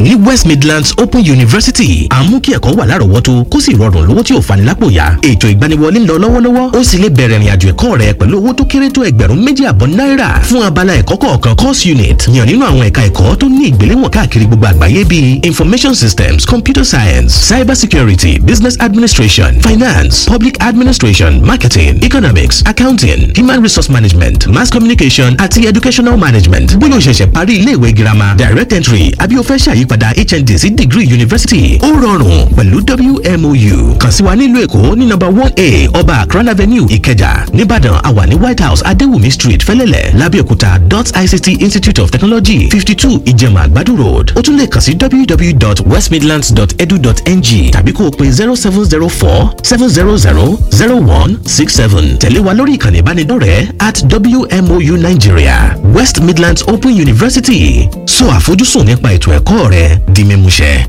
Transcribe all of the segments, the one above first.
ní West Midlands Open University àmú kí ẹ̀kọ́ wà lárọ̀ọ́wọ́tó kó sì rọrùn lówó tí ò fani lápò yá ètò ìgbaniwọlé ń lọ lọ́wọ́lọ́wọ́ ó sì lè bẹ̀rẹ̀ ìrìnàjò ẹ̀kọ́ rẹ pẹ̀lú owó tó kéré tó ẹgbẹ̀rún méjì àbọ̀ náírà fún abala ẹ̀kọ́ kọ̀ọ̀kan course unit yàn nínú àwọn ẹ̀ka ẹ̀kọ́ tó ní ìgbéléwọ̀n káàkiri gbogbo àgbáyé bíi information systems computer science cyber security business administration finance public administration marketing economics accounting human resource management mass communication àti educational management bóyá o ṣẹ̀ṣẹ̀ parí iléèwé girama direct entry àbí o fẹ́ ṣàyípadà hnd sí degree university ó rọrùn pẹ̀lú wmou kàn sí wa nílùú èkó ní number one a ọba akran avenue ìkẹjà nìbàdàn àwa ní white house adéwùmí street fẹ́lẹ́lẹ̀ lábẹ́òkúta dot ict institute of technology fifty two ìjẹ̀mà àgbàdo road ó tún lè kàn sí www.westmidlands.edu.ng tàbí kó o pe zero seven zero four seven zero zero zero one six seven tẹ̀lé wa lórí ìkànnì ìbánidọ́rẹ̀ẹ́ at wmou nigeria west midlands open university sọ àfojúsùn nípa ètò ẹ̀kọ́ rẹ di mímúṣẹ.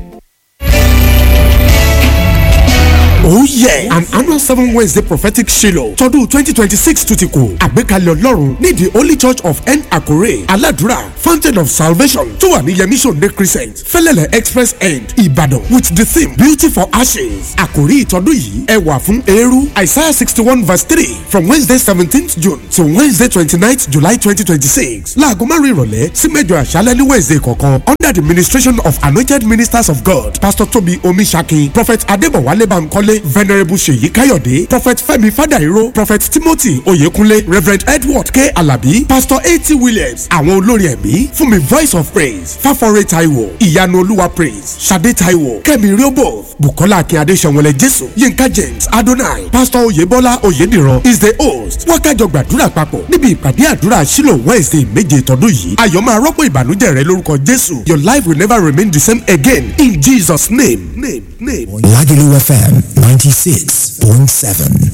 Oh yeah! An annual seven Wednesday prophetic Shiloh tọdún twenty twenty six tún ti kù. Àgbékalẹ̀ Ọlọ́run ní the Holy Church of N Akure Aladura Fountain of Salvation tó wà ní Yemi Sunday Crescent Fẹ́lẹ́lẹ̀ Express End Ìbàdàn with the theme Beauty for Ashes. Àkòrí ìtọ́dún yìí ẹwà fún eérú Isaiah sixty one verse three from Wednesday seventeenth June to Wednesday twenty ninth July twenty twenty six. Láago márùn-ún ìrọ̀lẹ́ sí mẹ́jọ àṣálẹ́ ní Wednesday kọ̀ọ̀kan under the ministration of anointed ministers of God Pastor Tobi Omisaki Prophet Adébọ̀wálé Bankole venerable seyi kayode prophet fẹ́mi fadairo prophet timothy oyekunle reverend edward k alabi pastor a.t williams àwọn olórin ẹ̀mí fún mi voice of praise fáforé taiwo ìyanu olúwa praise sade taiwo kẹ́mi riobo bukola akínyade sẹ̀wọ̀lẹ̀ jésù yinka james adonai pastor oyebola oyediran is the host wákàjọ gbàdúrà papọ̀ níbi ìpàdé àdúrà sílò wednesday méje tọdún yìí ayọ̀ máa rọ́pò ìbànújẹ́ rẹ lórúkọ jésù your life will never remain the same again in jesus name name name. Lagelu FM 96.7.